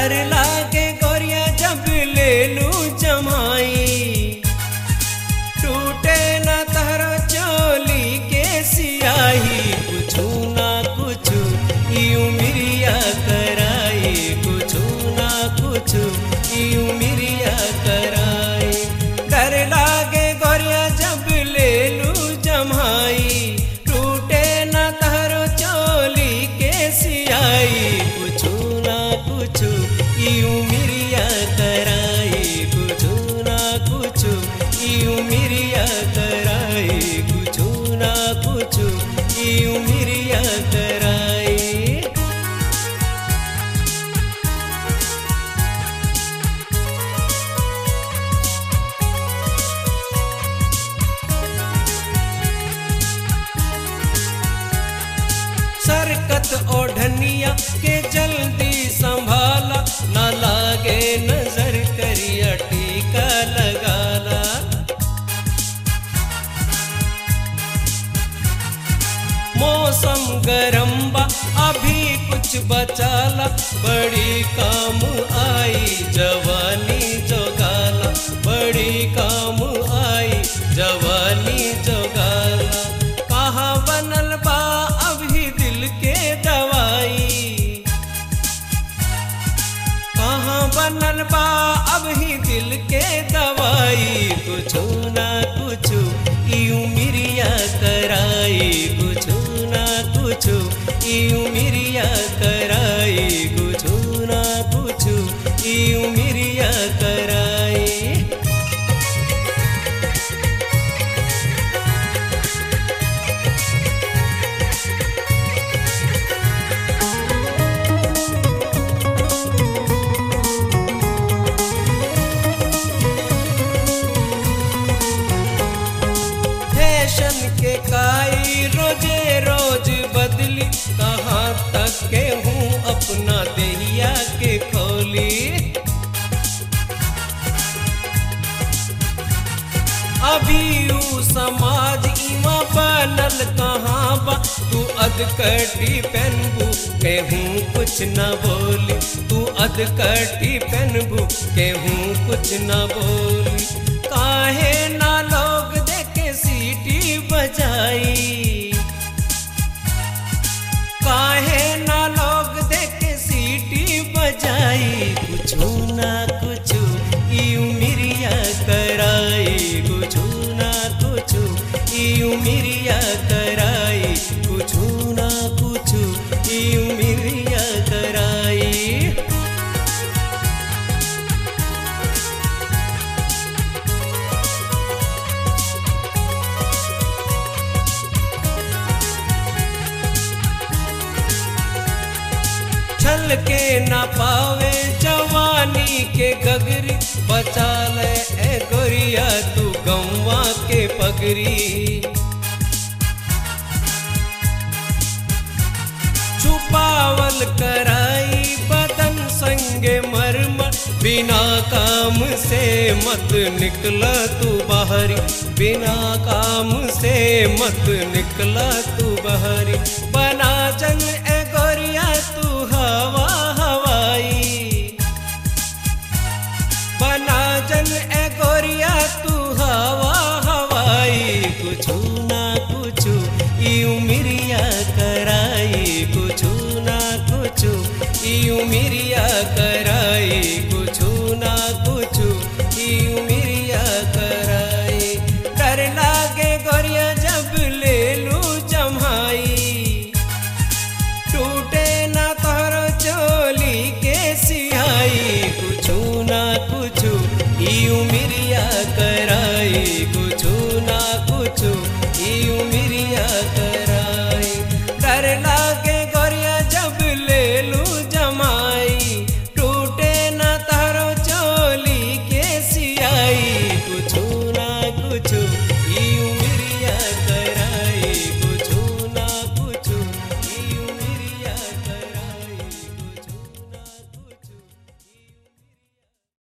डर लागे गोरिया जब ले लू जमाई टूटे न तहरो चोली के सियाही कुछु ना कुछु यू मिरिया कराई कुछु ना कुछु यू मिरिया कराई डर लागे गोरिया जब ले लू जमाई टूटे न तहरो चोली के सियाई कुछु ना कुछु यू मिरिया कराई कुछु ना कुछु यू मिरिया कराई कुछु ना कुछु यू मिरिया कराई सरकत ओढ़निया के जल्दी संभाला न लागे नजर करिया टीका लगाला मौसम गरम बा अभी कुछ बचाला बड़ी काम आई जवानी जोगाला बड़ी काम आई जवानी जोगाला कहाँ बनल बा अभी दिल के दवाई कहाँ बनल बा अभी दिल के दवाई कुछु ना कुछु यू मिरिया कराई कुछु ना कुछु यू मिरिया कराई कुछु ना कुछु यू मिरिया कराई फैशन के काई रोजे रोज बदली कहाँ तक के हूँ अपना देहिया के खोली अभी ऊ समाज इमा बनल कहाँ बा तू अधकटी पहनबू केहूँ कुछ न बोली तू अधकटी पहनबू केहूँ कुछ न बोली काहे ना लोग देखे सीटी बजाई काहे ना लोग देखे सीटी बजाई कुछु ना कुछु यू मिरिया कराई कुछु ना कुछु यू मिरिया कराई कुछु ना कुछु यू मिरिया कराई छल के न पावे जवानी के गगरी बचा ले ए गोरिया तू गौवा के पगरी छुपावल कराई बदन संगे मरमर बिना काम से मत निकला तू बाहरी बिना काम से मत निकला तू बाहरी बना जन ए गोरिया तू हवा हवाई बना जन ए गोरिया तू हवा हवाई कुछु ना कुछु यू मिरिया कराई कुछु ना कुछु यू मिरिया कर